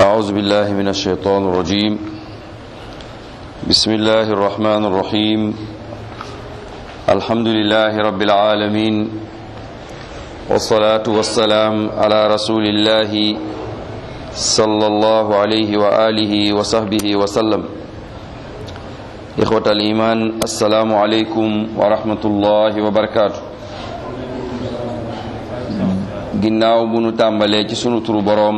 أعوذ بالله من الشيطان الرجيم بسم الله الرحمن الرحيم الحمد لله رب العالمين والصلاة والسلام على رسول الله صلى الله عليه وآله وصحبه وسلم إخوة الإيمان السلام عليكم ورحمة الله وبركاته ginnaaw bu nu tàmbalee ci sunu turu boroom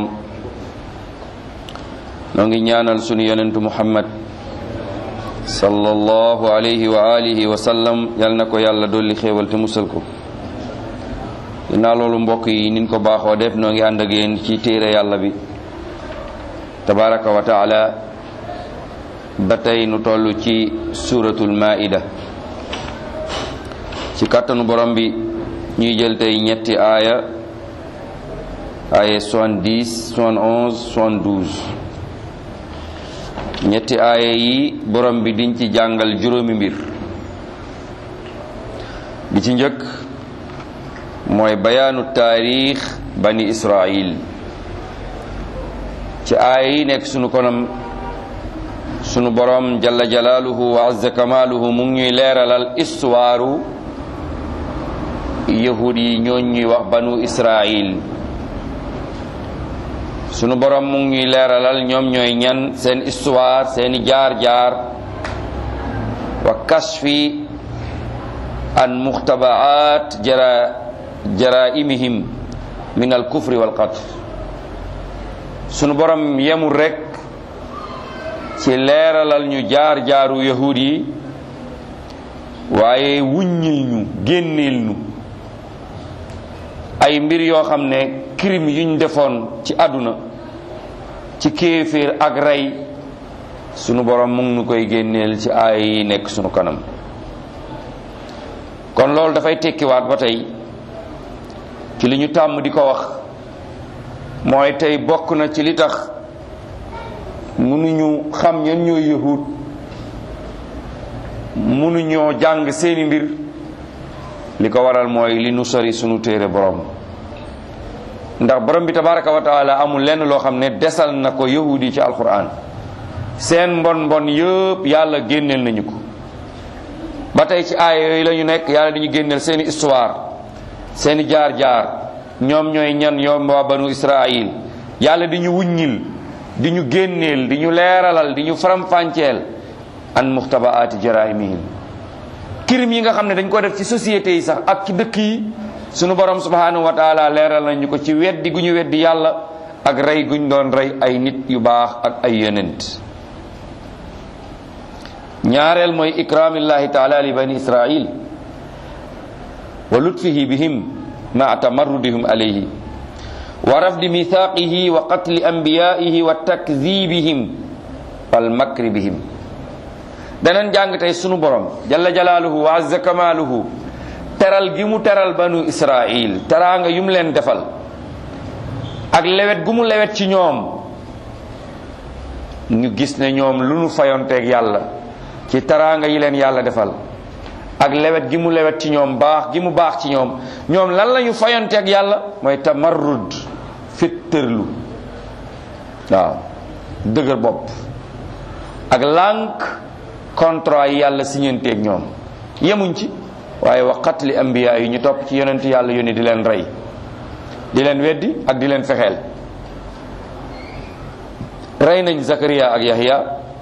noo ngi ñaanal sunu yonentu muhammad sallallahu alayhi wa alihi wa sallam yal na ko yàlla dolli xéewal te musal ko ginnaaw loolu mbokk yi nin ko baaxoo def noo ngi ànd ak yéen ci téere yàlla bi tabaraka wa taala ba tey nu toll ci suratul maida ci kàttanu borom bi ñuy jël tey ñetti aaya aaya 70 71 72 ñetti aaya yi borom bi diñ ci jàngal juróomi mbir bi ci njëkk mooy bayaanu taarix bani israil ci aaya yi nekk sunu konam sunu borom jalla jalaaluhu wa azza kamaaluhu mu ngi ñuy leeralal istuwaaru yahud yi ñooñ ñuy wax banu israil sunu borom mu ngi ñuy leeralal ñoom ñooy ñan seen histoire seeni jaar-jaar wa kashfi an muxtabaat jara jaraimihim min al kufri wal qatl sunu borom yemul rekk ci leeralal ñu jaar-jaaru yahud yi waaye wuññil ñu génneel ñu ay mbir yoo xam ne crime yuñ defoon ci àdduna ci kéeféer ak rey sunu borom mu ngi nu koy génneel ci aay yi nekk sunu kanam kon loolu dafay tekkiwaat ba tey ci li ñu tàmm di ko wax mooy tey bokk na ci li tax mënuñu xam ñan ñooy yahud mënuñoo jàng seeni mbir li ko waral mooy li nu sori sunu téere borom ndax borom bi tabaraka wa taala amul lenn loo xam ne desal na ko yahudi ci alquran seen mbon mbon yëpp yàlla génneel nañu ko ba tey ci aaya yooyu la ñu nekk yàlla dañu génneel seeni histoire seeni jaar-jaar ñoom ñooy ñan ñoom waa banu israil yàlla di ñu wuññil di ñu génneel di ñu leeralal di ñu faram-fàcceel an muxtabaati jaraimihim kirim yi nga xam ne dañ ko def ci société yi sax ak ci dëkk yi sunu borom subhanahu wa taala leeral nañu ko ci weddi gu ñu weddi yàlla ak rey guñ doon rey ay nit yu baax ak ay yonent ñaareel mooy ikraamillahi taala li bani israil wa lutfihi bihim ma tamarrudihim alayhi wa rafdi mithaqihi wa qatli anbiyaihi wa takdibihim wal makri bihim danañ jàng tey sunu borom jalla jalaaluhu wa azza kamaaluhu teral gi mu teral banu israil teraanga yu mu leen defal ak lewet gu mu lewet ci ñoom ñu gis ne ñoom lu nu fayonteeg yàlla ci teraanga yi leen yàlla defal ak lewet gi mu lewet ci ñoom baax gi mu baax ci ñoom ñoom lan la ñu fayonteeg yàlla mooy tamarrud fittërlu waaw dëgër bopp ak lànk contrat yi yàlla siñanteeg ñoom yemuñ ci waaye wa qatli ambiya yi ñu topp ci yonent yàlla yónni di leen rey di leen weddi ak di leen fexeel rey nañ Zakariya ak Yahya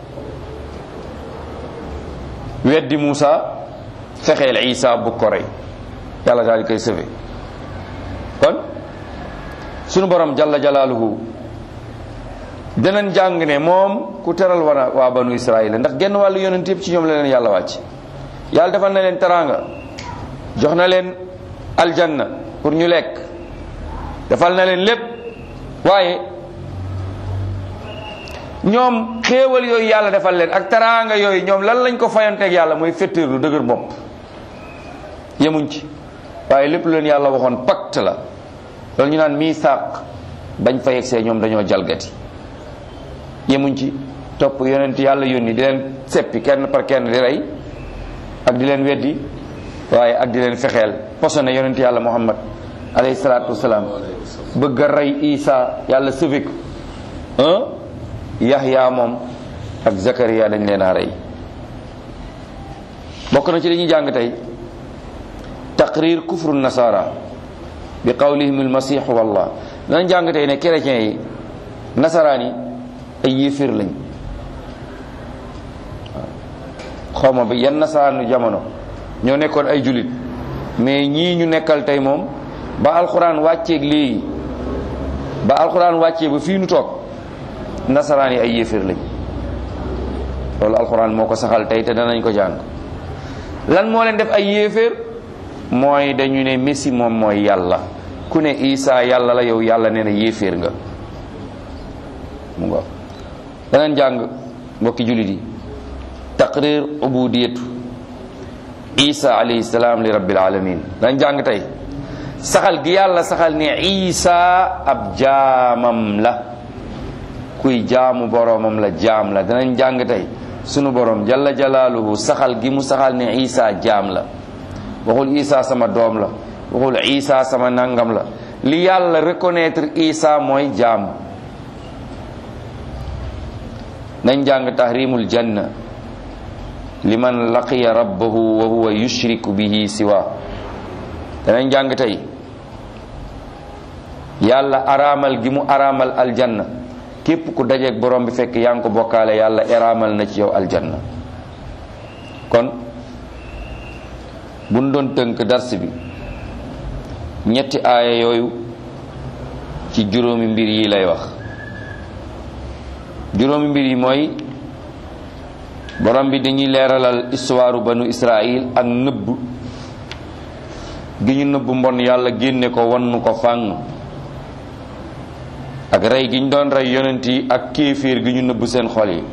weddi Muusa fexeel Isa bu ko rey yàlla daal di koy sëfe kon sunu borom jalla jalaaluhu danañ jàng ne moom ku teral wana waa banu Israayil ndax genn wàllu yonent yëpp ci ñoom la leen yàlla wàcc yàlla defal na leen teraanga jox na leen aljanna pour ñu lekk defal na leen lépp waaye ñoom xéewal yooyu yàlla defal leen ak teraanga yooyu ñoom lan lañ ko fayanteeg yàlla mooy fettéer lu dëgër bopp yemuñ ci waaye lépp lu leen yàlla waxoon pacte la loolu ñu naan misaaq bañ fa yegsee ñoom dañoo jalgati yemuñ ci topp yonent yàlla yónni di leen seppi kenn par kenn di rey ak di leen weddi waaye ak di leen fexeel posone yonent yàlla muhammad alayhi salaatu wasalaam bëgg a rey isa yàlla sauvé ko Yaxya moom ak Zakariya dañ leen a rey bokk na ci li ñuy jàng tey taqrir kufru nasara bi qawlihim almasihu wallah danañ jàng tey ne chrétiens yi nasaraan yi ay yéeféer lañ xaw ma bi yan nasaraanu jamono ñoo nekkoon ay julit mais ñii ñu nekkal tey moom ba alxuraan wàcceeg léegi ba alxuraan wàccee ba fii nu toog nasaraan yi ay yéeféer lañ loolu alxuraan moo ko saxal tey te danañ ko jàng lan moo leen def ay yéeféer mooy dañu ne messi moom mooy yàlla ku ne isa yàlla la yow yàlla nee na yéeféer nga mu nga danañ jàng mbokki jullit yi taqrir ubudiyatu isa alayhi salaam li rabbil alamin danañ jàng tey saxal gi yàlla saxal ne isa ab jaamam la kuy jaamu boroomam la jaam la danañ jàng tey sunu borom jalla jalaaluhu saxal gi mu saxal ne isa jaam la waxul isa sama doom la waxul isa sama nangam la li yàlla reconnaître isa mooy jaam nañ jàng tahrimul janna liman laqiya rabbahu wa huwa yushriku bihi siwa danañ jàng tey yàlla araamal gi mu araamal aljanna képp ku dajeeg borom bi fekk yaa ngi ko bokkaale yàlla araamal na ci yow aljanna kon buñ doon tënk dars bi ñetti aaya yooyu ci juróomi mbir yi lay wax juróomi mbir yi mooy borom bi dañuy leeralal histoire banu Israël ak nëbb gi ñu nëbb mbon yàlla génne ko wannu ko fàng ak rey gi ñu doon rey yonent yi ak kéeféer gi ñu nëbb seen xol yi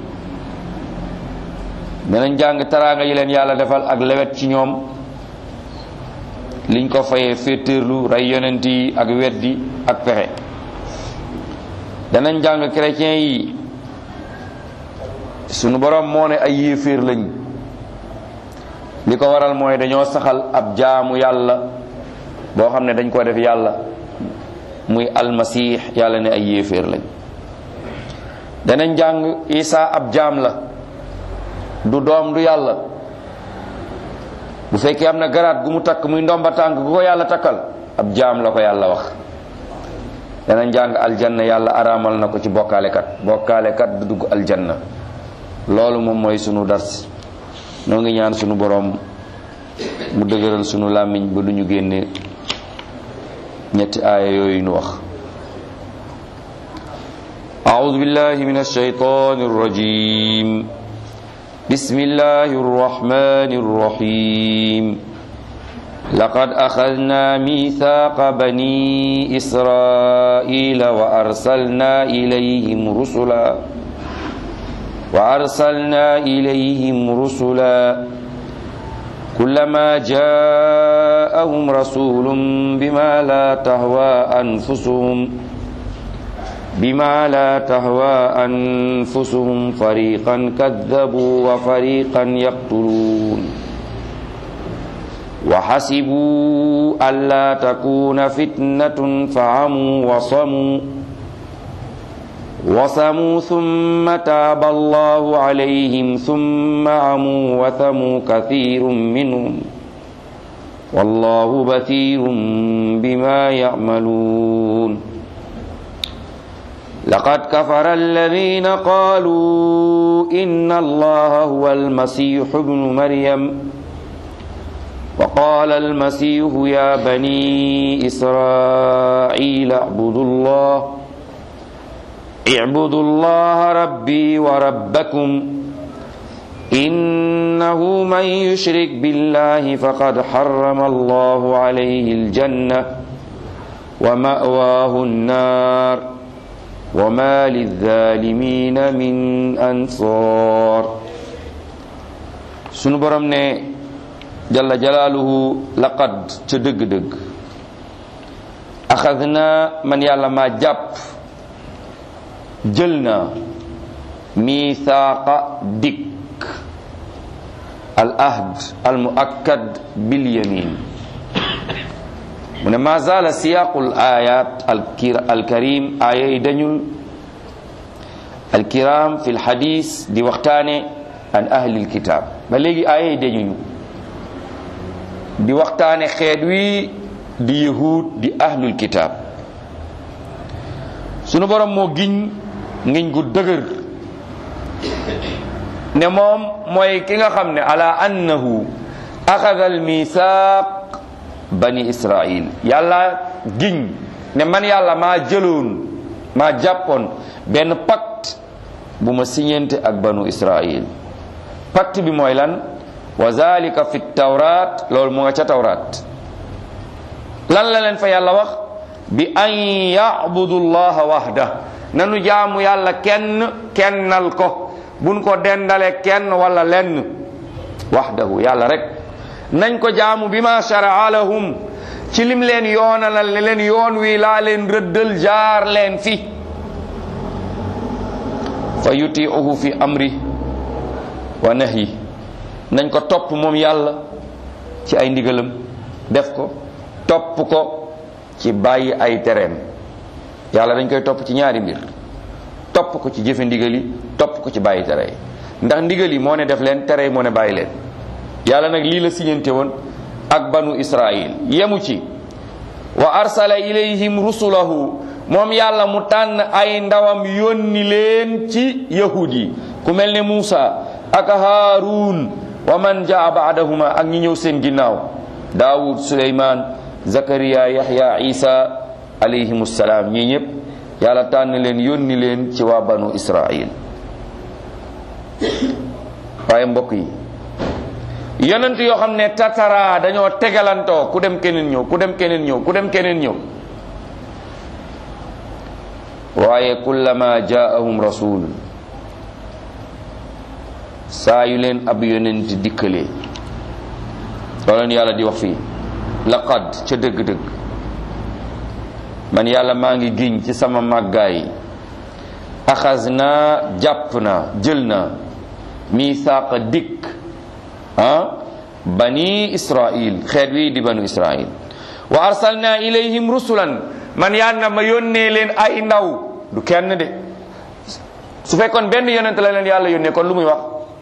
danañ jàng taraanga yi leen yàlla defal ak lewet ci ñoom liñ ko fayee féetéerlu rey yonent yi ak weddi ak pexe danañ jàng chrétien yi sunu borom moo ne ay yéeféer lañ li ko waral mooy dañoo saxal ab jaamu yàlla boo xam ne dañ ko def yàlla muy almasih yàlla ne ay yéeféer lañ danañ jàng isa ab jaam la du doom du yàlla bu fekkee am na garaat gu mu takk muy ndomba tànk gu ko yàlla takkal ab jaam la ko yàlla wax danañ jàng aljanna yàlla araamal na ko ci bokkaalekat bokkaalekat du dugg aljanna loolu moom mooy sunu dars noo ngi ñaan sunu boroom mu dëgëral sunu làmmiñ ba du ñu génne ñetti aaya yooyu nu wax أعوذ بالله من الشيطان الرجيم بسم الله الرحمن الرحيم لقد أخذنا ميثاق بني إسرائيل وأرسلنا إليهم رسلا وأرسلنا إليهم رسلا كلما جاءهم رسول بما لا تهوى أنفسهم بما لا تهوى أنفسهم فريقا كذبوا وفريقا يقتلون وحسبوا ألا تكون فتنة فعموا وصموا وصموا ثم تاب الله عليهم ثم عموا وثموا كثير منهم والله بثير بما يعملون لقد كفر الذين قالوا إن الله هو المسيح ابن مريم وقال المسيح يا بني إسرائيل اعبدوا الله اعبدوا الله ربي وربكم إنه من يشرك بالله فقد حرم الله عليه الجنة ومأواه النار وما للظالمين من أنصار sunu borom ne jalla jalaaluhu laqad ca dëgg-dëgg axadna man yàlla maa jàpp jël na miithaaqa dikk al ahd al muakkad bil yamin mu ne ma zaala siyaaqul ayat al karim aaya yi dañul alkiram fi lxadis di waxtaane an ahlil kitab ba léegi aaya dañuñu di waxtaane xeet wi di yahud di ahlul kitab sunu borom moo giñ ngiñ gu dëgër ne moom mooy ki nga xam ne ala annahu axada al misaq bani israil yàlla giñ ne man yàlla maa jëloon maa jàppoon benn pacte bu ma siñente ak banu israil pacte bi mooy lan wa zalika fi tawrat loolu mu nga ca tawrat lan la leen fa yàlla wax bi an yabudu llaha wahda nanu jaamu yàlla kenn kennal ko buñ ko dendale kenn wala lenn wahdahu yàlla rek nañ ko jaamu bi ma sharaa lahum ci lim leen yoonalal ne leen yoon wi laa leen rëddal jaar leen fi fa yutiuhu fi amri wa nahyi nañ ko topp moom yàlla ci ay ndigalam def ko topp ko ci bàyyi ay tereem yàlla dañ koy topp ci ñaari mbir topp ko ci jëfe ndigal yi topp ko ci bàyyi tere yi ndax ndigal yi moo ne def leen tere yi moo ne bàyyi leen yàlla nag lii la siñante woon ak banu israil yemu ci wa arsala ilayhim rusulahu moom yàlla mu tànn ay ndawam yónni leen ci yahud yi ku mel ne Muusa ak Haarun wa man jaa baadahuma ak ñi ñëw seen ginnaaw daawud suleyman zakariya yahya isa alayhim salaam ñii ñëpp yàlla tànn leen yónni leen ci waa banu israil waaye mbokk yi yonent yoo xam ne tatara dañoo tegalantoo ku dem keneen ñëw ku dem keneen ñëw ku dem keneen ñëw waaye kullama jaahum rasul saa yu leen ab yonent dikkalee looleen yàlla di wax fii laqad ca dëgg-dëgg man yàlla maa ngi giñ ci sama màggaay axas naa jàpp naa jël naa misaaqa dikk ah bani israil xeet wi di banu israil wa arsalna ilayhim rusulan man yàlla ma yónnee leen ay ndaw du kenn de su fekkoon benn yonent la leen yàlla yónnee kon lu muy wax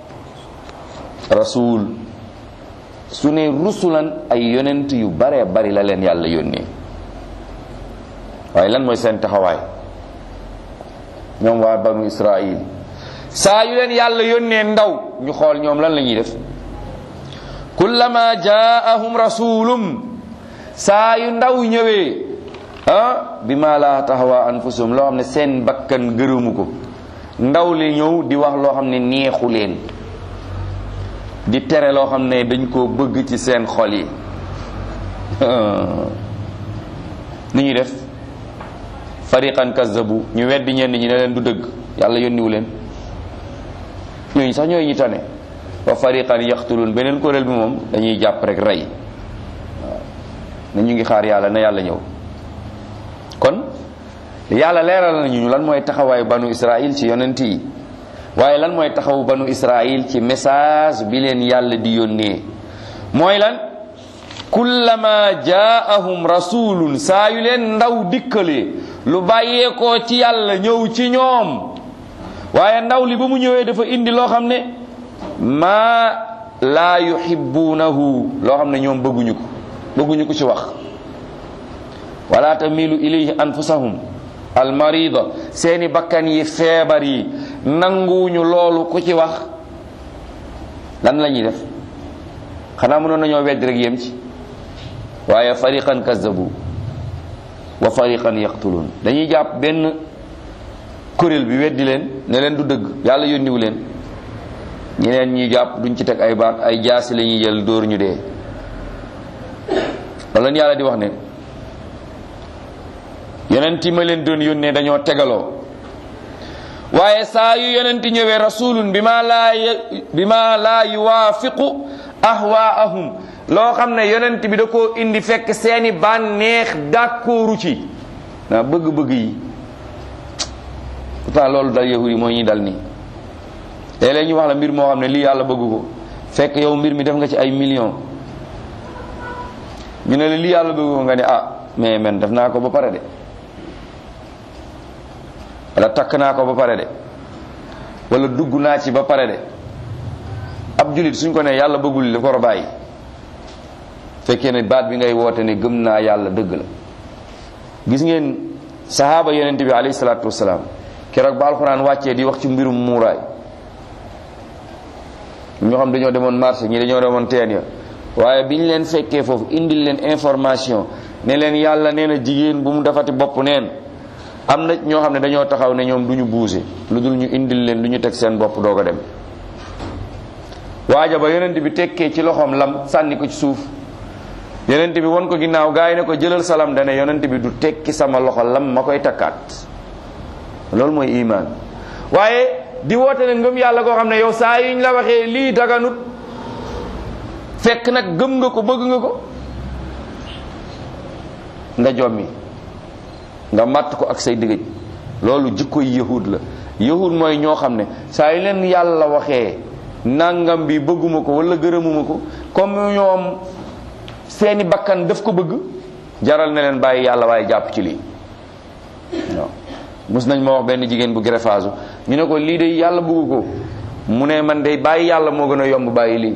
rasul su ne rusulan ay yonent yu bare bari la leen yàlla yónnee waaye lan mooy seen taxawaay ñoom waa banu israil saa yu leen yàlla yónnee ndaw ñu xool ñoom lan la ñuy def kullama jaahum rasulum saa yu ndaw ñëwee ah bi ma la taxawa anfusum loo xam ne seen bakkan gërëmu ko ndaw li ñëw di wax loo xam ne neexu leen di tere loo xam ne dañ koo bëgg ci seen xol yi ni ñuy def fariqan kazzabu ñu weddi ñenn ñi ne leen du dëgg yàlla yónniwu leen ñooñu sax ñooy ñi tane wa fariqan yaqtulun beneen kuréel bi moom dañuy jàpp rek rey waaw ne ñu ngi xaar yàlla na yàlla ñëw kon yàlla leeral nañu lan mooy taxawaayu banu israil ci yonent yi waaye lan mooy taxawu banu israil ci message bi leen yàlla di yónnee mooy lan kullama jaahum rasulun saa yu leen ndaw dikkalee lu bàyyeekoo ci yàlla ñëw ci ñoom waaye ndaw li ba mu ñëwee dafa indi loo xam ne maa laa yuhibbunahu loo xam ne ñoom bëgguñu ko bëgguñu ko ci wax wala tamilu ilayhi anfusahum almarida seeni bakkan yi feebar yi nanguwuñu loolu ku ci wax lan la ñuy def xanaa mënoon nañoo wedd rek yem ci waaye fariqan kazzabu wa fariqan yaqtulun dañuy jàpp benn kuréel bi weddi leen ne leen du dëgg yàlla yónniwu leen ñeneen ñi jàpp duñ ci teg ay baat ay jaasi la ñuy jël dóor ñu dee loolu yàlla di wax ne yonent yi ma leen doon yónnee dañoo tegaloo waaye saa yu yonent ñëwee rasulun bi ma laa bi ma laa yuwaafiqu ahwaahum loo xam ne yonent bi da koo indi fekk seeni bànneex d'accordu ci naa bëgg-bëgg yi pourtant loolu dal yahudi mooy ñuy dal nii léeg-léeg ñu wax la mbir moo xam ne lii yàlla bëgg ko fekk yow mbir mi def nga ci ay millions ñu ne la lii yàlla bëgg ko nga ne ah mais man def naa ko ba pare de wala takk naa ko ba pare de wala dugg naa ci ba pare de ab julit suñ ko ne yàlla bëggul li dafa war a bàyyi fekkee ne baat bi ngay woote ne gëm naa yàlla dëgg la gis ngeen sahaaba yonente bi alayhi salaatu wasalaam keroog ba alxuraan wàccee di wax ci mbirum muuraay ñoo xam dañoo demoon marché ñi dañoo demoon teen ya waaye bi ñu leen fekkee foofu indil leen information ne leen yàlla nee na jigéen bu mu defati bopp neen am na ñoo xam ne dañoo taxaw ne ñoom du ñu buuse lu dul ñu indil leen lu ñu teg seen bopp doog a dem waaja ba yonent bi tekkee ci loxoom lam sànni ko ci suuf yonent bi won ko ginnaaw gaa yi ne ko jëlal salam dane yonent bi du tekki sama loxo lam ma koy takkaat loolu mooy iman waaye di woote ne ngëm yàlla koo xam ne yow saa yuñ la waxee lii daganut fekk nag gëm nga ko bëgg nga ko nga jommi nga matt ko ak say digëj loolu jikkoy yahud la yahud mooy ñoo xam ne saa yu leen yàlla waxee nangam bi bëgguma ko wala gërëmuma ko comme ñoom seeni bakkan daf ko bëgg jaral na leen bàyyi yàlla waaye jàpp ci lii waaw mus nañ ma wax benn jigéen bu greffage ñu ne ko lii de yàlla bëggu ko mu ne man de bàyyi yàlla moo gën a yomb bàyyi lii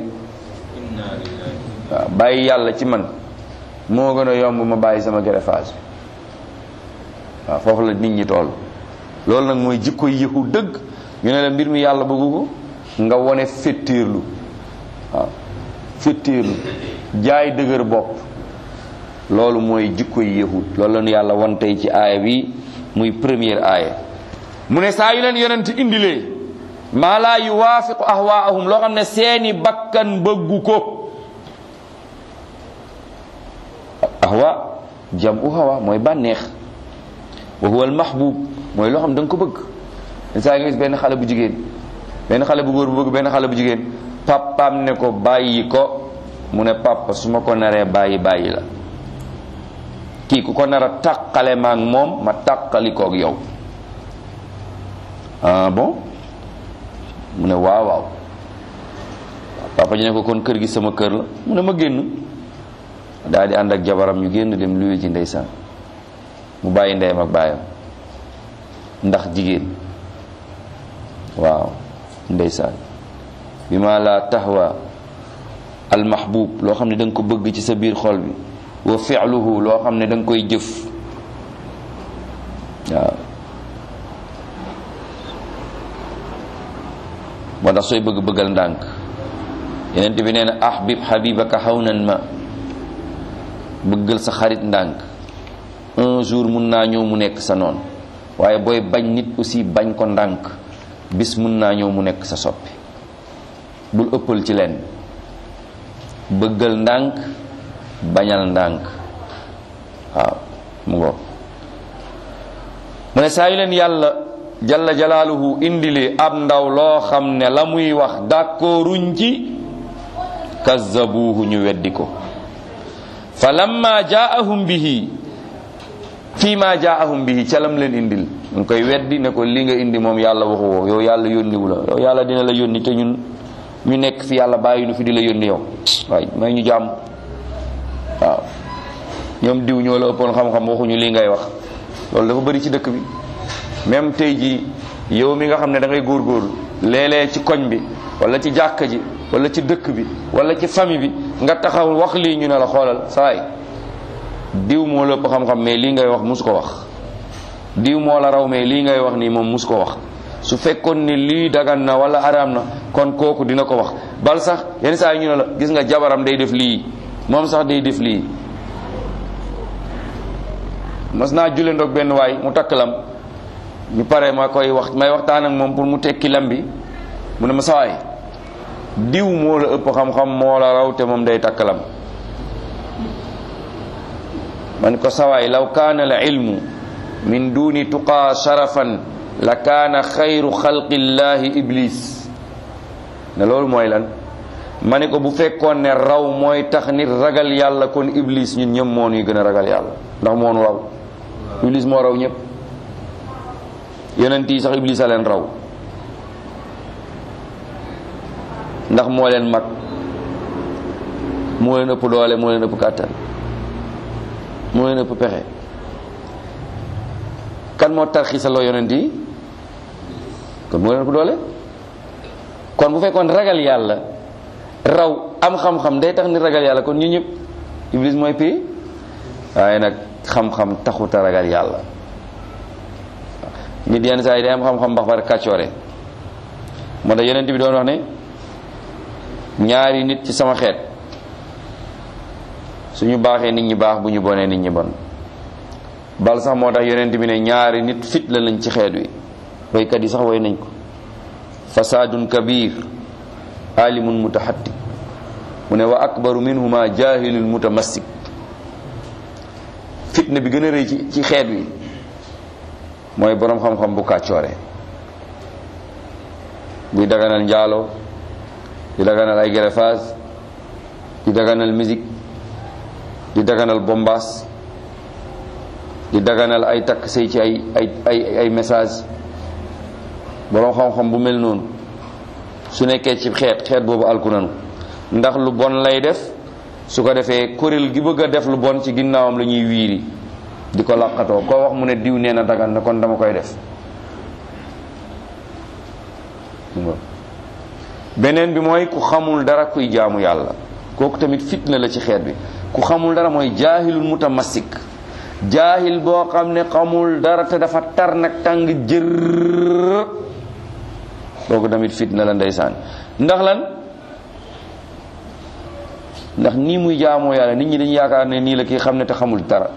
waaw bàyyi yàlla ci man moo gën a yomb ma bàyyi sama greffage waaw foofu la nit ñi toll loolu nag mooy jikko yëhu dëgg ñu ne la mbir mi yàlla bëggu ko nga wone féttéerlu waaw féttéerlu jaay dëgër bopp loolu mooy jikko yahud loolu la ñu yàlla won tey ci aaya bi muy première aaya mu ne saa yu leen yonent indilee maa laa yuwaafiqu ahwaahum loo xam ne seeni bakkan bëggu ko ahwa jamu hawa mooy bànneex wa huwa al mahbub mooy loo xam da nga ko bëgg saa nga gis benn xale bu jigéen benn xale bu góor bu bëgg benn xale bu jigéen papaam ne ko bàyyi ko mu ne papa su ma ko naree bàyyi bàyyi la kii ku ko nar a tàqale ma ak moom ma tàqali koog yow ah bon mu ne waaw waaw papa ji ne ko kon kër gi sama kër la mu ne ma génn daal di ànd ak jabaram ñu génn dem luwe ji ndeysaan mu bàyyi ndeyam ak baayam ndax jigéen waaw ndeysaan bi ma la taxwa al mahbub loo xam ne da nga ko bëgg ci sa biir xol bi wa fi'luhu loo xam ne da nga koy jëf waaw moo tax sooy bëgg bëggal ndànk yeneen bi nee na ahbib habibaka hawnan ma bëggal sa xarit ndànk un jour mun naa ñëw mu nekk sa noon waaye booy bañ nit aussi bañ ko ndànk bis mun naa ñëw mu nekk sa soppi bul ëppal ci leen bëggal ndànk bañal ndànk waaw mu ngoog mu ne saa yu leen yàlla jalla jalaaluhu indile ab ndaw loo xam ne la muy wax d'accorduñ ci kazzabuuhu ñu weddi ko fa lamma jaahum bihi fii ma jaahum bihi ca lam leen indil ñu koy weddi ne ko li nga indi moom yàlla waxu woo yow yàlla yónniwu la yow yàlla dina la yónni te ñun ñu nekk fi yàlla bàyyi nu fi di la yónni yow waaye may ñu jàmm waaw ñoom diw ñoo la ëppoon xam-xam waxuñu lii ngay wax loolu dafa bëri ci dëkk bi même tey jii yow mi nga xam ne da ngay góorgóorlu léeg-léeg ci koñ bi wala ci jàkka ji wala ci dëkk bi wala ci famille bi nga taxaw wax lii ñu ne la xoolal saay diw moo la ëpp xam-xam mais lii ngay wax musu ko wax diw moo la raw mais lii ngay wax nii moom musu ko wax su fekkoon ni lii dagan na wala araam na kon kooku dina ko wax bal sax yenn saa yi ñu ne la gis nga jabaram day def lii moom sax day def lii mas naa julle ndoog benn waay mu takk lam ñu pare ma koy wax may waxtaan ak moom pour mu tekki lam bi mu ne ma sawaay diw moo la ëpp xam-xam moo la raw te moom day takk lam man ko sawaay law kaana al ilmu min duni tuqaa sharafan la kaana xayru xalqillahi iblis ne loolu mooy lan ma ne ko bu fekkoon ne raw mooy tax nit ragal yàlla kon iblis ñun ñëpp moo ñuy gën a ragal yàlla ndax moonu raw iblis moo raw ñëpp yonent yi sax iblis a leen raw ndax moo leen mag moo leen ëpp doole moo leen ëpp kàttan moo leen ëpp pexe kan moo tarxiisaloo yonent yi kon moo leen ëpp doole kon bu fekkoon ragal yàlla raw am xam-xam day tax ni ragal yàlla kon ñu ñëpp iblis mooy pay waaye nag xam-xam taxuta ragal yàlla nit yenn saa yi day am xam-xam bax bari kàccoore moo tax yonent bi doon wax ne ñaari nit ci sama xeet suñu baaxee nit ñi baax bu ñu bonee nit ñi bon bal sax moo tax yonent bi ne ñaari nit fit la lañ ci xeet wi waykat yi sax way nañ ko fasaadun kabir alimun mutaxatti mu ne wa akbaru minhuma jahilun mutamassik fitna bi gën a rëy ci ci xeet wi mooy boroom xam-xam bu kàccoore buy daganal njaaloo di daganal ay greffage di daganal musique di daganal bombaas di daganal ay takk sëy ci ay ay ay ay message boroom xam-xam bu mel noonu su nekkee ci xeet xeet boobu alku nanu ndax lu bon lay def su ko defee kuréel gi bëgg a def lu bon ci ginnaawam la ñuy wiiri di ko laqatoo koo wax mu ne diw nee na dagan na kon dama koy def beneen bi mooy ku xamul dara kuy jaamu yàlla kooku tamit fitna la ci xeet bi ku xamul dara mooy jaahilul mutamassik jaahil boo xam ne xamul dara te dafa tar nag tàng jër kooku tamit fitna la ndeysaan ndax lan ndax nii muy jaamoo yàlla nit ñi dañu yaakaar ne nii la kii xam ne te xamul dara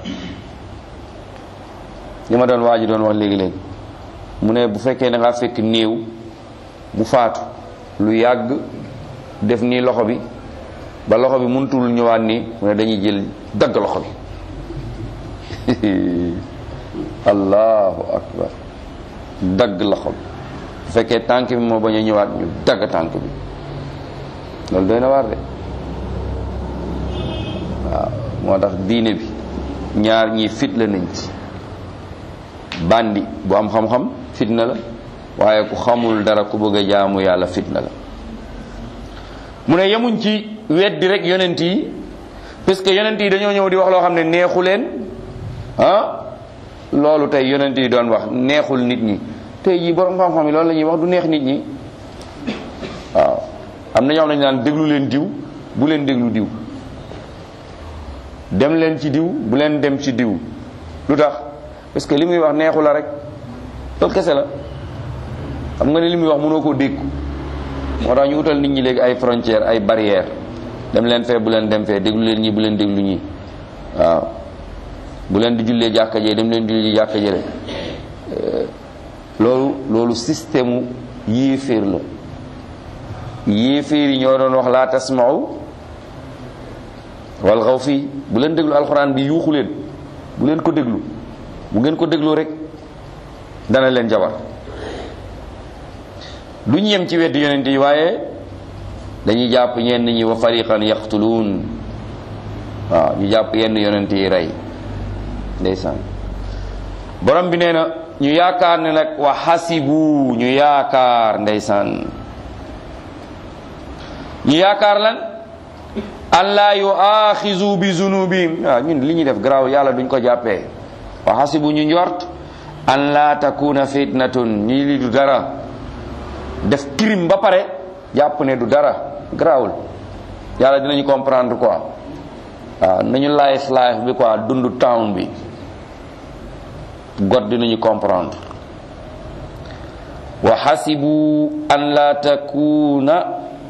li ma doon waa ji doon wax léegi-léegi mu ne bu fekkee da ngaa fekk néew mu faatu lu yàgg def nii loxo bi ba loxo bi mënutul ñëwaat nii mu ne dañuy jël dagg loxo bi allahu akbar dagg loxo bi bu fekkee tànk bi moo bañ a ñëwaat ñu dagg tànk bi loolu doy na waar de waaw moo tax diine bi ñaar ñii fit la nañ ci bandi bu am xam-xam fitna la waaye ku xamul dara ku bëgg a jaamu yàlla fitna la mu ne yemuñ ci weddi rek yonent yi parce que yonent yi dañoo ñëw di wax loo xam ne neexu leen ah loolu tey yonent yi doon wax neexul nit ñi tey jii borom xam-xam yi loolu la ñuy wax du neex nit ñi waaw am na ñoo xam ne ñu naan déglu leen diw bu leen déglu diw dem leen ci diw bu leen dem ci diw lu tax parce que li muy wax neexu la rek loolu kese la xam nga ne li muy wax mënoo koo dégg moo tax ñu utal nit ñi léegi ay frontière ay barrière dem leen fee bu leen dem fee déglu leen ñi bu leen déglu ñi waaw bu leen di jullee jàkka jee dem leen di julli jàkka jee loolu loolu système yéeféer la yéeféer yi ñoo doon wax laa tasma'u wal xaw fii bu leen déglu alxuraan bi yuuxu leen bu leen ko déglu bu ngeen ko déglu rek dana leen jabar du ñu yem ci weddi yonent yi waaye dañuy jàpp ñenn ñi wa fariqan yaqtuluun waaw ñu jàpp yenn yonent yi rey ndeysaan borom bi nee na ñu yaakaar ne nag wa xasibu ñu yaakaar ndeysaan ñu yaakaar lan an laa yuaxizu bi zunubihim waaw ñun li ñuy def garaaw yàlla duñ ko jàppee wa xasibu ñu njort an laa takuna fitnatun ñi li du dara def crime ba pare jàpp ne du dara garaawul yàlla dinañu comprendre quoi waaw nañu life life bi quoi dund town bi god dinañu comprendre wa xasibu an la takuna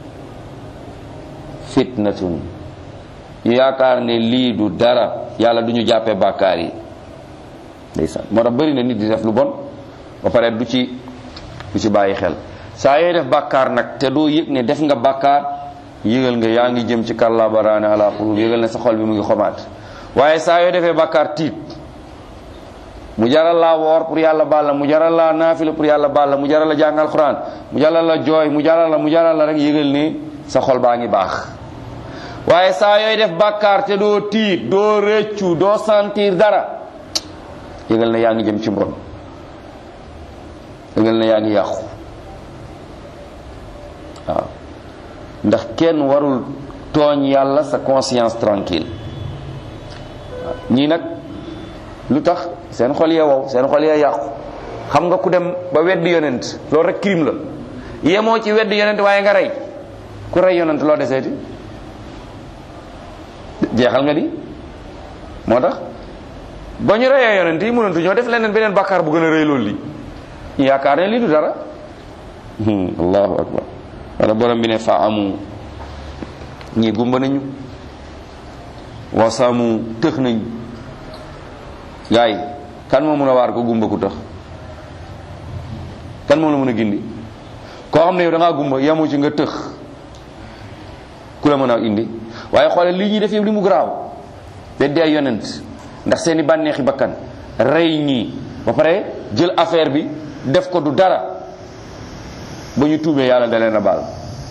fitnatun ñu yaakaar ne lii du dara yàlla du ñu jàppee bàkkaar yi ndeysaan moo tax bëri na nit di def lu bon ba pare du ci du ci bàyyi xel saa yooy def bàkkaar nag te doo yëg ne def nga bàkkaar yëgal nga yaa ngi jëm ci kàllaa baraane ala qulub yëgal ne sa xol bi mu ngi xomaat waaye saa yoo defee bàkkaar tiit mu jaral laa woor pour yàlla baal la mu jaral laa naafila pour yàlla baal la mu jaral la jàng alquran mu jaral la jooy mu jaral la mu jaral la rek yëgal ne sa xol baa ngi baax waaye saa yooy def bàkkaar te doo tiit doo rëccu doo sentir dara yëgal ne yaa ngi jëm ci mbon yëgal ne yaa ngi yàqu waaw ndax kenn warul tooñ yàlla sa conscience tranquille ñii nag lu tax seen xol yee wow seen xol yee yàqu xam nga ku dem ba weddi yonent loolu rek crime la yemoo ci wedd yonent waaye nga rey ku rey yonent loo deseeti jeexal nga di moo tax ba ñu reyee yonent yi mënantu ñoo def leneen beneen bàkkaar bu gën a rëy loolu li ñu yaakaar ne lii du dara allahu akbar wala borom bi ne fa amu ñii gumba nañu wasamu tëx nañ gaay kan moo mën a waar ko gumba ku tax kan moo la mën a gindi koo xam ne yow da ngaa gumba yamu ci nga tëx ku la mën a indi waaye xoolal lii ñuy def yëpp li mu garaaw beddi ay yonent ndax seeni bànneexi bakkan rey ñii ba pare jël affaire bi def ko du dara ba ñu tuubee yàlla da leen a baal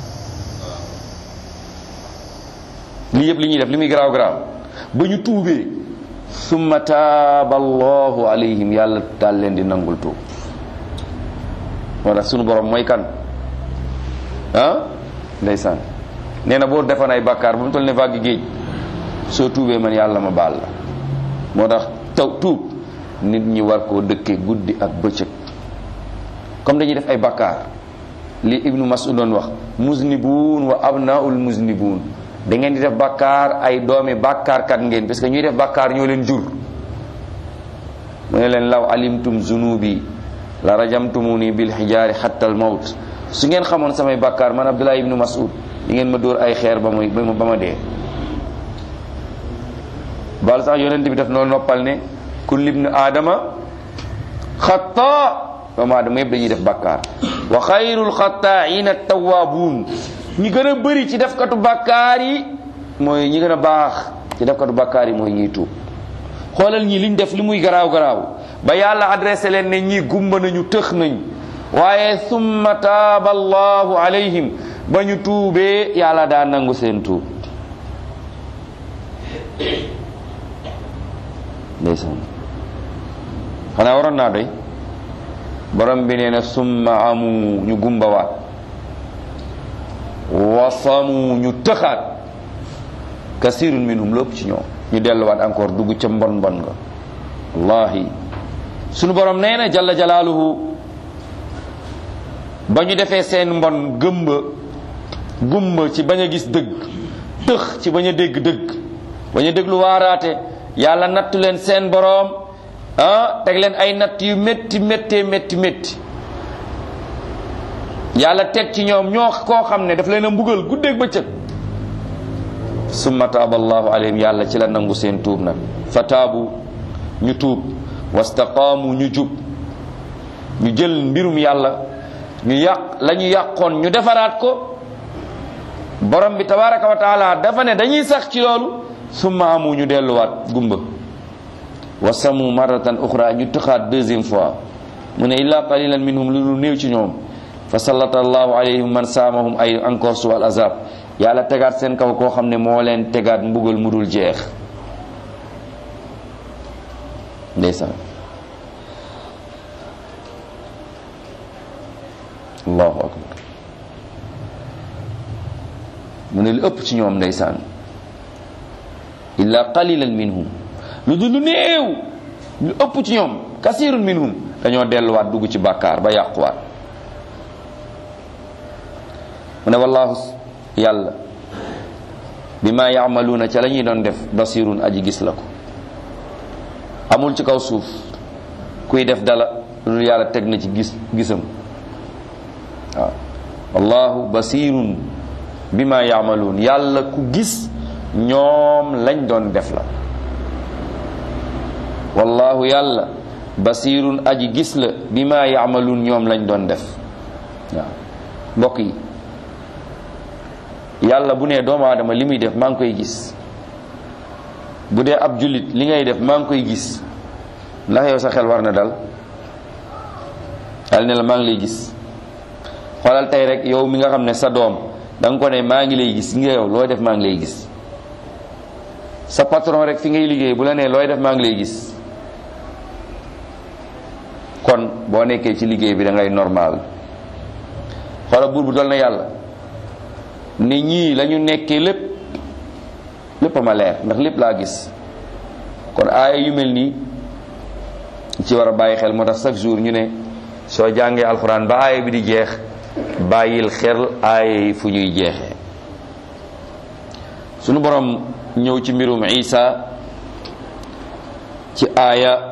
lii yëpp li ñuy def li muy garaaw garaaw ba ñu tuubee summa taaba allahu alayhim yàlla daal leen di nangul tuub moo tax sunu borom mooy kan ah ndeysaan nee na boo defoon ay bàkkaar ba mu toll ne vague géej soo tuubee man yàlla ma baal la moo tax taw tuub nit ñi war koo dëkkee guddi ak bëccëg comme dañuy def ay bàkkaar li ibnu mas'ud doon wax muznibun wa abnaul muznibun da ngeen di def bàkkaar ay doomi bàkkaarkat ngeen parce que ñuy def bàkkaar ñoo leen jur mu ne leen law alimtum zunubi la rajamtumuni bil xijaari xatta al mawt su ngeen xamoon samay bàkkaar man abdullah ibnu mas'ud di ngeen ma dóor ay xeer ba muy ba ma dee bal sax yonent bi def noonu noppal ne kullu ibnu aadama xata doomu aadama yëpp dañuy def bàkkaar wa xayrul xataaina tawaabuun ñi gën a bëri ci defkatu bàkkaar yi mooy ñi gën a baax ci defkatu bàkkaar yi mooy ñiy tuub xoolal ñi liñ def li muy garaaw garaaw ba yàlla adressé leen ne ñii gumba nañu tëx nañ waaye summa taaba allahu alayhim ba ñu tuubee yàlla daa nangu seen tuub ndeysaan xanaa waroon naa doy borom bi nee na summa amu ñu gumbawaat wasamu ñu tëxaat kasirun minhum lépp ci ñoom ñu delluwaat encore dugg ca mbon mbon nga wallahi sunu borom nee na jalla jalaaluhu ba ñu defee seen mbon gëmba gumba ci bañ a gis dëgg tëx ci bañ a dégg dëgg bañ a déglu waaraate yàlla nattu leen seen boroom ah teg leen ay natt yu métti méttee métti métti yàlla teg ci ñoom ñoo koo xam ne daf leen a mbugal guddeeg bëccëg summa taaba allahu alayhim yàlla ci la nangu seen tuub nag fa taabu ñu tuub wastaqaamu ñu jub ñu jël mbirum yàlla ñu yàq la ñu yàqoon ñu defaraat ko borom bi tabaraka wa taala dafa ne dañuy sax ci loolu summa amu ñu delluwaat gumba wasamu maratan uxra ñu tëxaat deuxième fois mu ne illa qalilan minhum lu lu néew ci ñoom fa sallata allahu alayhim man saamahum ay encore su al azab yàlla tegaat seen kaw koo xam ne moo leen tegaat mbugal mu dul jeex ndeysaan allahu akbar mu ne lu ëpp ci ñoom ndeysaan illa qalilan minhum lu dul lu néew lu ëpp ci ñoom kasirun minhum dañoo delluwaat dugg ci bàkkaar ba yàquwaat mu ne wallahu yàlla bi ma yaamaluuna ca la ñuy doon def basirun aji gis la ko amul ci kaw suuf kuy def dala lu yàlla teg na ci gis gisam waaw wallahu basirun bi ma yaamaluun yàlla ku gis ñoom lañ doon def la wallahu yàlla basirun aji gis la bi ma yaamaluun ñoom lañ doon def waaw mbokk yi yàlla bu nee doomu aadama li muy def maa ngi koy gis bu dee ab jullit li ngay def maa ngi koy gis ndax yow sa xel war na dal yàlla ne la maa ngi lay gis xoolal tey rek yow mi nga xam ne sa doom da nga ko ne maa ngi lay gis nga yow looy def maa ngi lay gis sa patron rek fi ngay liggéey bu la nee looy def maa ngi lay gis kon boo nekkee ci liggéey bi da ngay normal xoolal buur bu dol na yàlla ne ñii la ñu nekkee lépp lépp a ma leer ndax lépp laa gis kon aaya yu mel nii ci war a bàyyi xel moo tax chaque jour ñu ne soo jàngee alxuraan ba aaya bi di jeex bàyyil xel aaya yi fu ñuy jeexee sunu borom ñëw ci mbirum isa ci aaya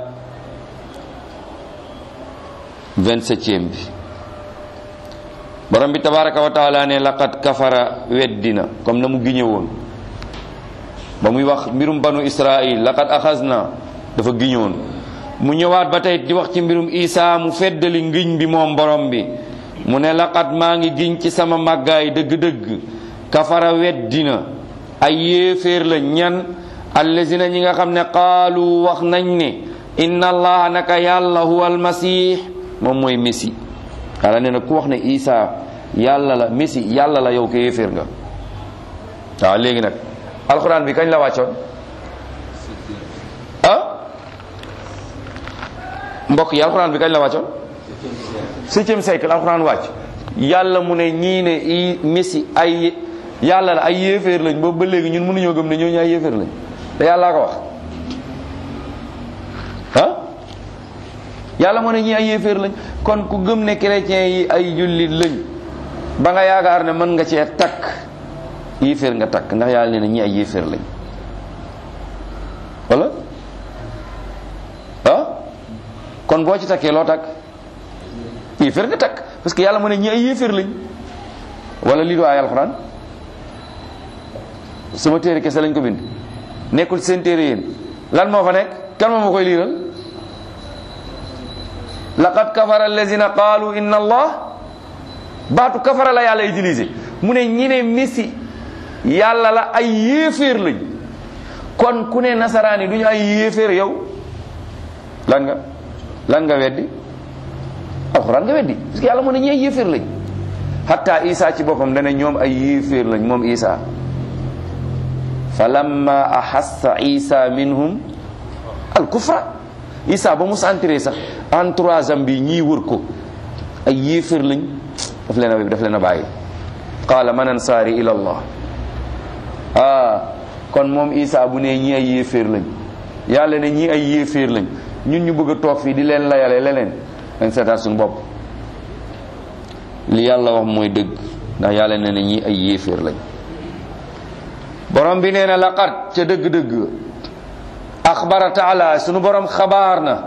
27e bi borom bi tabaraka wa taala ne laqad kafara weddina comme na mu giñe woon ba muy wax mbirum banu israil laqad axasna dafa giñoon mu ñëwaat ba tey di wax ci mbirum isa mu feddali ngiñ bi moom borom bi mu ne laqad maa ngi giñ ci sama màggaay dëgg-dëgg kafara weddina ay yéeféer la ñan allazina ñi nga xam ne qaalu wax nañ ne inna allaha naka yàlla huwa almasih moom mooy messi yàlla nee na ku wax ne isa yàlla la messi yàlla la yow ko yéeféer nga waaw léegi nag alxuraan bi kañ la wàccoon ah mbokk yi alxuraan bi kañ la wàccoon septième siècle alxuraan wàcc yàlla mu ne ñii ne i messi ay yàlla la ay yéeféer lañ boobu ba léegi ñun mënuñoo gëm ne ñooñu ay yéeféer lañ te yàllaa ko wax ah yàlla moo ne ñii ay yéeféer lañ kon ku gëm ne chrétiens yi ay jullit lañ ba nga yaakaar ne mën nga cee takk yéeféer nga takk ndax yàlla nee na ñii ay yéeféer lañ wala ah kon boo ci takkee loo takk yéeféer nga takk parce que yàlla moo ne ñii ay yéeféer lañ wala lii du ay alxuraan sama téere kese lañ ko bind nekkul seen téere yéen lan moo fa nekk kan moo ma koy liiral laqad kafara allazina qaalu inna allah baatu kafara la yàlla utilisé mu ne ñi ne messi yàlla la ay yéeféer lañ kon ku ne nasaraan yi du ñu ay yéeféer yow lan nga lan nga weddi alxuraan nga weddi parce que yàlla mu ne ñi ay yéeféer lañ hatta isa ci boppam dana ñoom ay yéeféer lañ moom isa fa lamma ahassa isa minhum al kufra isa ba mu sentiré sax entourage am bi ñii wër ko ay yéeféer lañ daf leen a daf leen a bàyyi qaala man ansaari ila allah ah kon moom isa bu ne ñii ay yéeféer lañ yàlla ne ñii ay yéeféer lañ ñun ñu bëgg a toog fii di leen layale leneen dañ seetaat suñu bopp li yàlla wax mooy dëgg ndax yàlla ne ne ñii ay yéeféer lañ borom bi nee na laqad ca dëgg-dëgg axbara taala sunu borom xabaar na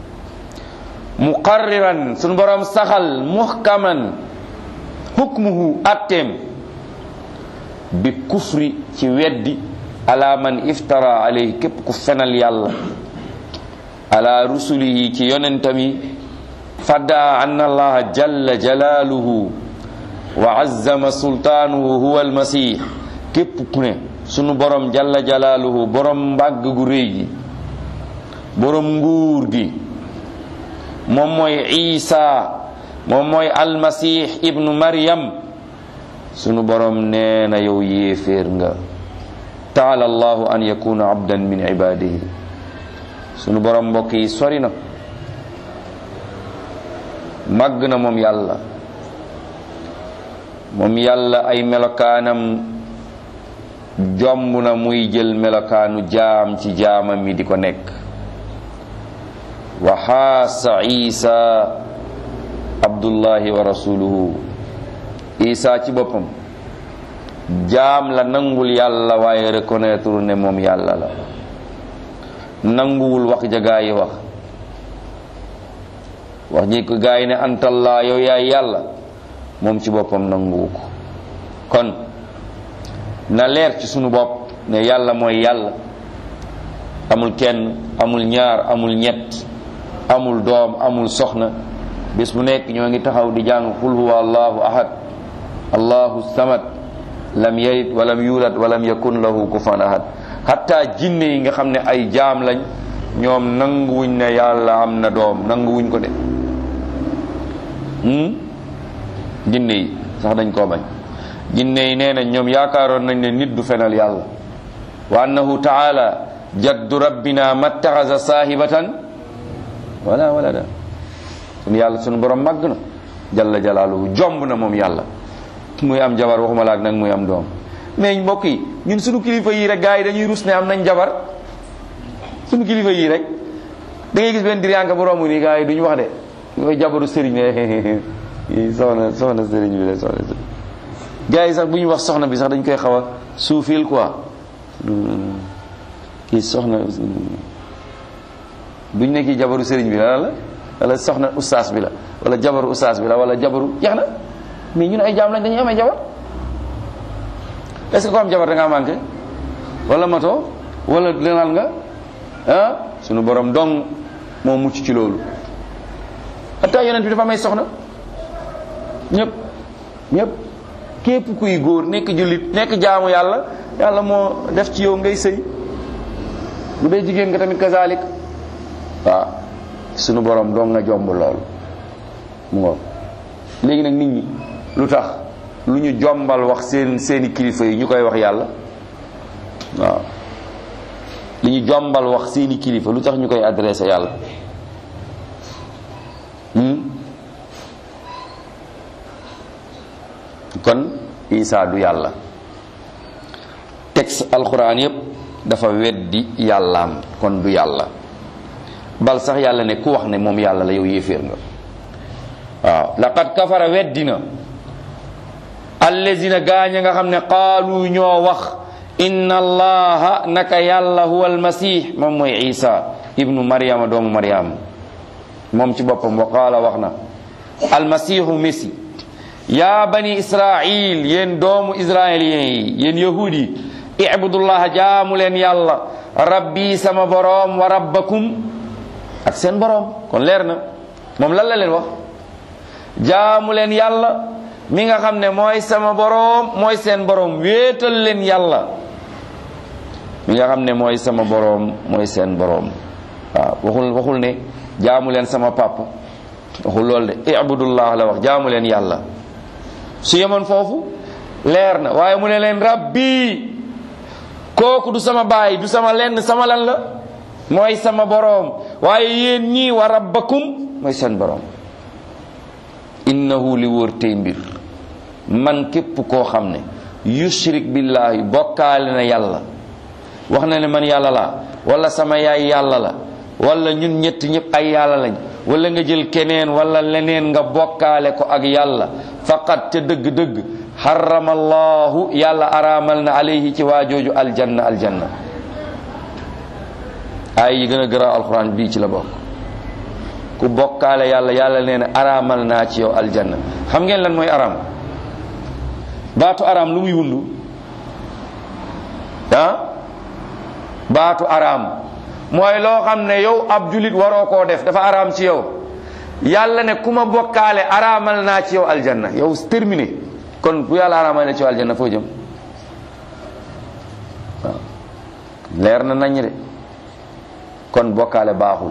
muqarriran sunu borom saxal muhkaman hukmuhu atteem bi kufri ci weddi ala man iftara alayhi képp ku fenal yàlla ala rusulihi ci yonentami fadda anna allaha jalla jalaaluhu wa azzama sultaanuhu huwa almasih képp ku ne sunu borom jalla jalaaluhu borom mbàgg gu réy gi borom nguur gi moom mooy isa moom mooy almasih ibnu maryam sunu borom nee na yow yéeféer nga taala allahu an yakuna abdan min ibadihi sunu borom mbokk yi sori na màgg na moom yàlla moom yàlla ay melokaanam jomb na muy jël melokaanu jaam ci jaamam mi di ko nekk wa xaasa isa abdullahi wa rasuluhu isa ci boppam jaam la nangul yàlla waaye reconnaître ne moom yàlla la nanguwul wax ja gaa yi wax wax ji ko gaa yi ne antallaa yow yaay yàlla moom ci boppam nanguwu ko kon na leer ci sunu bopp ne yàlla mooy yàlla amul kenn amul ñaar amul ñett amul doom amul soxna bés bu nekk ñoo ngi taxaw di jàng qul huwa allahu ahad allahu samad lam yalid walam yulad walam yakun lahu kufan ahad hatta jinne yi nga xam ne ay jaam lañ ñoom nanguwuñ ne yàlla am na doom nanguwuñ ko de jinne yi sax dañ koo bañ jinne yi nee nañ ñoom yaakaaroon nañ ne nit du fenal yàlla wa annahu taala jaddu rabbina mattaxasa saahibatan wala wala da sunu yàlla sunu borom màgg na jalla jalaaluhu jomb na moom yàlla muy am jabar waxuma laak nag muy am doom mais mbokk yi ñun sunu kilifa yi rek gars yi dañuy rus ne am nañ jabar sunu kilifa yi rek da ngay gis benn diriyànka bu romb nii gars yi duñu wax de mooy jabaru sëriñ ne kii soxna soxna sëriñ bi la soxna sëriñ gars yi sax bu ñu wax soxna bi sax dañ koy xaw a suufil quoi kii soxna buñ ne kii jabaru sëriñ bi la la wala soxna ustaas bi la wala jabaru ustaas bi la wala jabaru jeex na mais ñun ay jaam lañ dañuy amee jabar est-ce que ko am jabar da ngaa manqué wala mato wala lenal nga ah sunu borom dong moo mucc ci loolu hatta yonent bi dafa may soxna ñëpp ñëpp képp kuy góor nekk jullit nekk jaamu yàlla yàlla moo def ci yow ngay sëy bu dee jigéen nga tamit kazalik waaw sunu borom dong nga jomb loolu mu ngoog léegi nag nit ñi lu tax lu ñu jombal wax seen seeni kilifa yi ñu koy wax yàlla waaw li ñu jombal wax seeni kilifa lu tax ñu koy adressé yàlla kon Isa du yàlla texte alquran yépp dafa weddi yàllaam kon du yàlla bal sax yàlla ne ku wax ne moom yàlla la yow yéeféer nga waaw laqad kafara weddina allazina gaaña nga xam ne qaalu ñoo wax inna allaha naka yàlla huwa almasih moom mooy isa ibnu maryama doomu maryam moom ci boppam wa qaala wax na almasihu messi yaa bani israil yéen doomu israélien yi yéen yahudi yi ibudullaha jaamu leen yàlla rabbi sama boroom wa rabbakum ak seen boroom kon leer na moom lan la leen wax jaamu leen yàlla mi nga xam ne mooy sama boroom mooy seen boroom wéetal leen yàlla mi nga xam ne mooy sama boroom mooy seen boroom waaw waxul waxul ne jaamu leen sama papa waxul loolu de ibudullah la wax jaamu leen yàlla su yemoon foofu leer na waaye mu ne leen rabbi kooku du sama baay du sama lenn sama lan la mooy sama boroom waaye yéen ñii wa rabbakum mooy seen boroom innahu li wóor tey mbir man képp koo xam ne yushrik billahi bokkaale na yàlla wax na ne man yàlla la wala sama yaay yàlla la wala ñun ñett ñëpp ay yàlla lañ wala nga jël keneen wala leneen nga bokkaale ko ak yàlla faqat ca dëgg-dëgg harrama allahu yàlla araamal na alayhi ci waajooju aljanna aljanna ay yi gën a garaaw alquran bii ci la bokk ku bokkaale yàlla yàlla nee na araamal naa ci yow aljanna xam ngeen lan mooy araam baatu araam lu muy wundu ah baatu araam mooy loo xam ne yow ab julit waroo koo def dafa araam ci yow yàlla ne ku ma bokkaale araamal naa ci yow aljanna yow terminé kon bu yàlla araamal na ci yow aljanna foo jëm waaw leer na nañ de kon bokkaale baaxul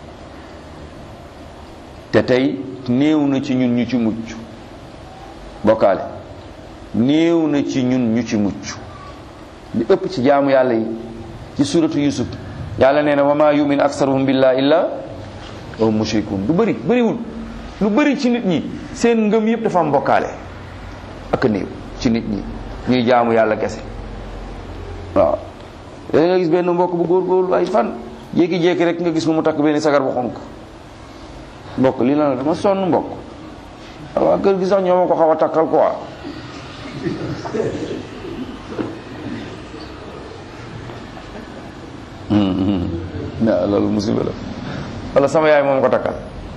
te tey néew na ci ñun ñu ci mucc bokkaale néew na ci ñun ñu ci mucc li ëpp ci jaamu yàlla yi ci suratu yusuf yàlla nee na wa ma yumin aksaruhum billah illa wa hum mushrikun lu bëri bëriwul lu bëri ci nit ñi seen ngëm yëpp dafa am bokkaale ak néew ci nit ñi ñuy jaamu yàlla kese waaw léegi nga gis benn mbokk bu góorgóorlu ay fan jékki-jékki rek nga gis mu mu takk benn sagar bu xonk mbokk lii la dama sonn mbokk waaw kër gi sax ñoo ma ko xaw a takkal quoi waaw loolu musiba la wala sama yaay moom ko takkal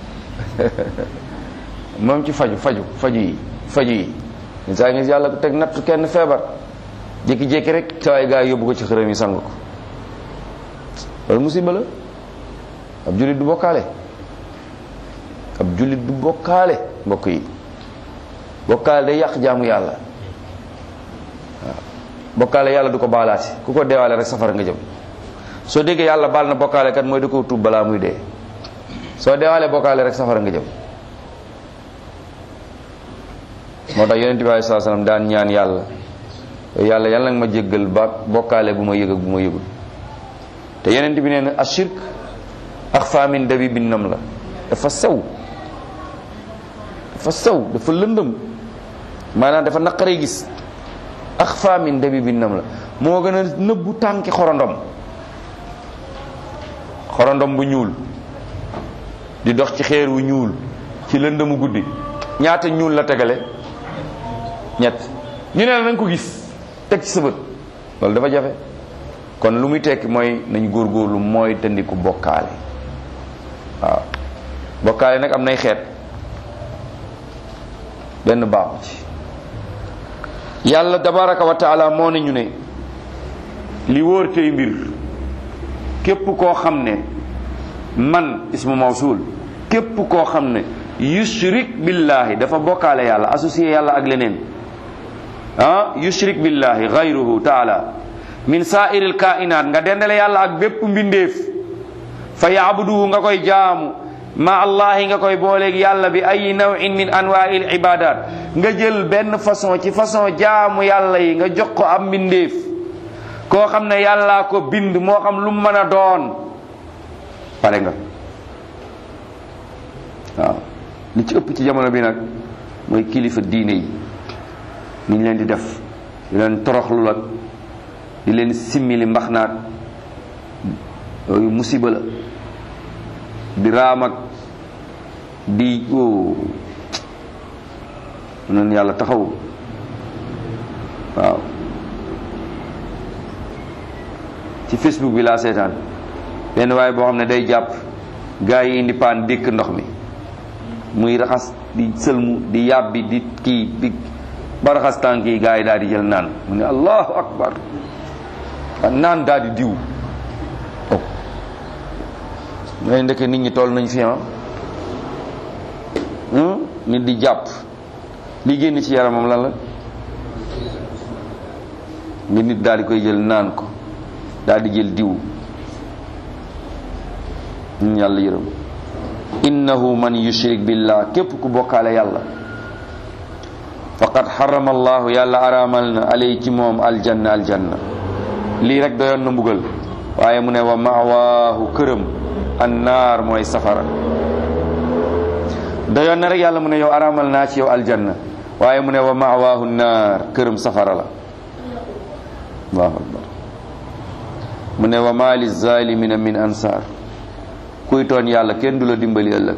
moom ci faju faju faju yi faju yi ñun saa ngi yàlla teg natt kenn feebar jékki-jékki rek saa waay gaa yi yóbbu ko ci xërëm yi sang ko loolu musiba la ab jullit du bokkaale ab jullit du bokkaale mbokk yi bokkaale day yàq jaamu yàlla waaw bokkaale yàlla du ko baalaati ku ko deewaale rek safara nga jëm soo déggee yàlla baal na bokkaale kat mooy da ko tuub balaa muy dee soo deewaalee bokkaale rek safara nga jëm moo tax yonent bi alei saa salaam daan ñaan yàlla yàlla yàlla nga ma jéggal ba bokkaale bu ma yëg ak bu ma yëgul te yonent bi nee na ashirk axfa min dabi bin nam la dafa sew dafa sew dafa lëndëm maanaam dafa naqaree gis axfa min dabi bin nam la moo gën a nëbbu tànki xorondom xorondom bu ñuul di dox ci xeer wu ñuul ci lëndëmu guddi ñaata ñuul la tegale ñett ñu ne la nañ ko gis teg ci sa bët loolu dafa jafe kon lu muy tekki mooy nañ góorgóorlu mooy tandiku bokkaale waaw bokkaale nag am nay xeet benn baaxu ci yàlla tabaraka wa taala moo ne ñu ne li wóor tey mbir képp koo xam ne man ismu mawsul képp koo xam ne yushrik billahi dafa bokkaale yàlla associé yàlla ak leneen ah yushrik billahi gayruhu taala min sa'iril kainat nga dendale yàlla ak bépp mbindeef fa yaabuduhu nga koy jaamu ma allahi nga koy booleeg yàlla bi ay nawin min anwail ibadat nga jël benn façon ci façon jaamu yàlla yi nga jox ko am mbindeef koo xam ne yàllaa ko bind moo xam lu mu mën a doon pare nga waaw li ci ëpp ci jamono bi nag mooy kilifa diine yi ni ñu leen di def di leen toroxlu ak di leen simmili mbax naat yooyu musiba la di raam ak di o noonu yàlla taxaw waaw ci facebook bi laa seetaan benn waaye boo xam ne day jàpp gaa yi indi paan dékk ndox mi muy raxas di sëlmu di yàbbi di kii di ba raxas tànk yi gaa yi daal di jël naan mu ne allahu akbar naan daal di diw oh mooy ndeke nit ñi toll nañ fi ah nit di jàpp li génn ci yaramam lan la nga nit daal di koy jël naan ko daal di jël diw ñun yàlla yërëm innahu man yushrik billah képp ku bokkaale yàlla faqad xarama allahu yàlla araamal na alay ci moom aljanna aljanna lii rek doyoon na mbugal waaye mu ne wa mawaahu këram annaar mooy safara doyoon na rek yàlla mu ne yow araamal naa ci yow aljanna waaye mu ne wa mawaahu naar këram safara la allahu akbar mu ne wa ma li zalimina min ansaar kuy tooñ yàlla kenn du la dimbali ëllëg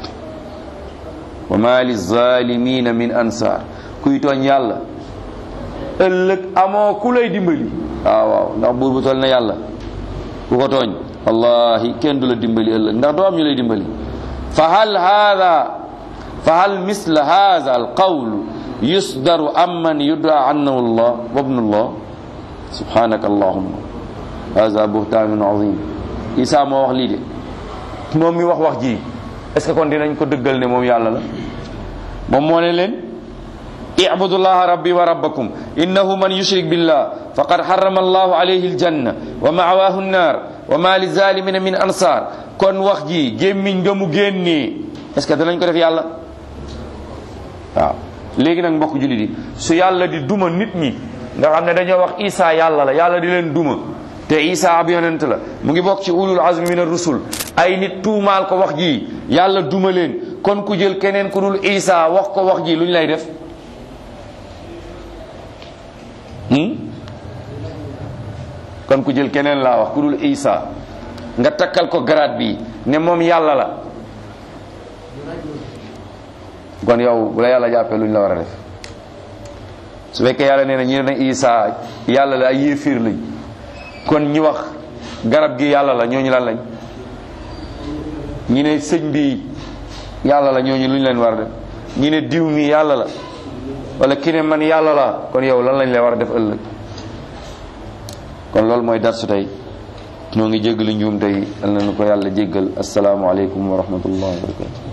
wa ma li zalimina min ansaar kuy tooñ yàlla ëllëg amoo ku lay dimbali waaw waaw ndax buur bu toll na yàlla ku ko tooñ wallahi kenn du la dimbali ëllëg ndax doo am ñu lay dimbali fa hal hada fa hal misla hada al qawl yusdaru amman yudaa annahu allah wa ibnullah subhanaka allahumma hada buhtaanun azim isa moo wax lii de moom mi wax wax ji est ce que kon dinañ ko dëggal ne moom yàlla la moom moo ne leen اعبدوا الله ربي وربكم إنه من يشرك بالله فقد حرم الله عليه الجنة ومعواه النار وما للظالمين من أنصار kon wax ji gémmiñ nga mu génnee est ce que danañ ko def yàlla waaw léegi nag mbokk jullit yi su yàlla di duma nit ñi nga xam ne dañoo wax Isa yàlla la yàlla di leen duma te Isa ab yonent la mu ngi bokk ci ulul azmi min ar-rusul ay nit tuumaal ko wax ji yàlla duma leen kon ku jël keneen ku dul Isa wax ko wax ji lu ñu lay def kon ku jël keneen laa wax ku dul Isa nga takkal ko garaat bi ne moom yàlla la kon yow bu la yàlla jàppee lu ñu la war a def su fekkee yàlla nee na ñi ne Isa yàlla la ay yéefiir lañ kon ñi wax garab gi yàlla la ñooñu lan lañ ñi ne sëñ bi yàlla la ñooñu lu ñu leen war a def ñi ne diw mi yàlla la wala ki ne man yàlla la kon yow lan lañ lay war a def ëllëg kon loolu mooy darsu tey ñoo ngi jéggalu njuum tey yal na nu ko yàlla jéggal asalaamaaleykum wa rahmatullahi wa barakatu